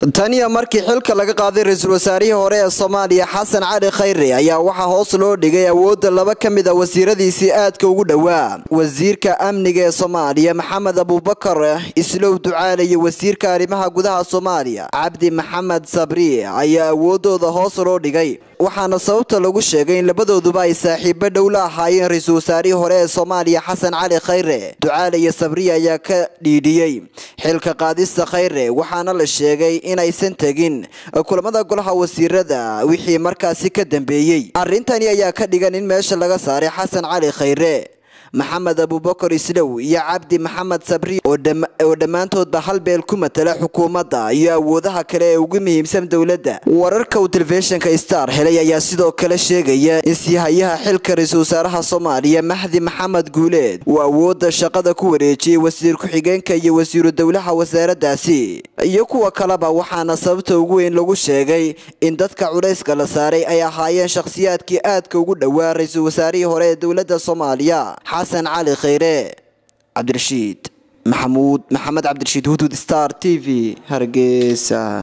taniya markii xilka laga qaaday ra-iisul wasaarihii hore ee soomaaliya xasan cali khayre ayaa waxaa hoos loo dhigay awoodda laba ka mid a wasiiradiisii aadka ugu dhowaa wasiirka amniga ee soomaaliya maxamed abuubakar islow ducaale iyo wasiirka arrimaha gudaha soomaaliya cabdi maxamed sabri ayaa awoodooda hoos loo dhigay waxaana sababta lagu sheegay in labadooduba ay saaxiibo dhow la ahaayeen ra-iisul wasaarihii hore ee soomaaliya xasan cali khayre ducaale iyo sabri ayaa ka dhiidhiyey xilka qaadista khayre waxaana la sheegay inaysan tegin kulamada golaha wasiirada wixii markaasi ka dambeeyey arrintani ayaa ka dhigan in meesha laga saaray xasan cali khayre maxamed abuubakar islow iyo cabdi maxamed sabri oo dhammaantoodba hal beel ku matala xukuumadda iyo awoodaha kale ee ugu muhiimsan dowladda wararka uu telefishinka star helay ayaa sidoo kale sheegaya in siihayaha xilka ra-iisul wasaaraha soomaaliya mahdi maxamed guuleed uu awoodda shaqada ku wareejiyey wasiir ku-xigeenka iyo wasiiru dowlaha wasaaraddaasi iyo kuwa kaleba waxaana sababta ugu weyn lagu sheegay in dadka culayska la saaray ay ahaayeen shakhsiyaadkii aadka ugu dhowaa ra-iisul wasaarihii hore ee dowladda soomaaliya xasan cali khayre cabdirashiid maxamuud maxamed cabdirashiid hudud star t v hargeysa